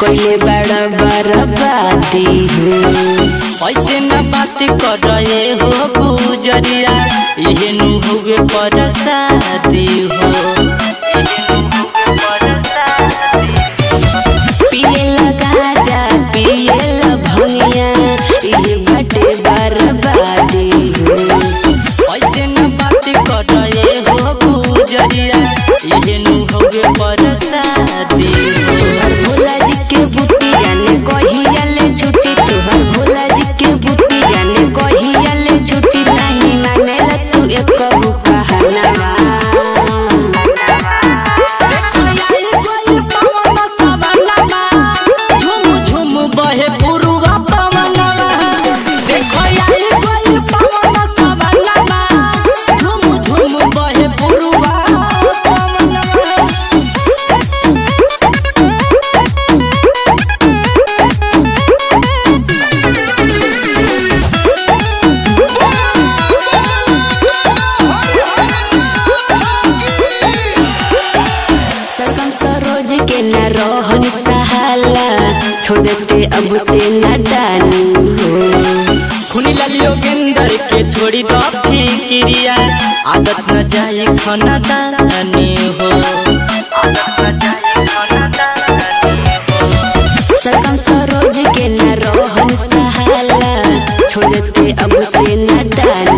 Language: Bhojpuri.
कोइले बड़ा बर्बादी हो ऐसे न बात कर रहे हो गुजरिया इहे नु हुए पर शादी हो पिए गाजा पिए भंगिया ये बटे बर्बादी हो ऐसे न बात कर रहे हो गुजरिया इहे नु हुए पर शादी हो तोहर भोला जी के बुद्धि जाने कहिया ले छुट्टी तोहर भोला जी के बुद्धि जाने कहिया ले छुट्टी नहीं मानेला तू एक कहू कहनावा झुम झुम बहे पुरुवा पवनवा देखो आई कोई पवन सवनवा झुम झुम बहे पुरुवा पवनवा सरगम सरोज के न रोहन सहाला छोड़ देते अब से न डानी हो खुनी ललियो गेंदर के छोड़ी दो फिक्रिया आदत न जाए खाना दानी हो सरगम सरोज के न रोहन सहाला छोड़ देते अब से न डानी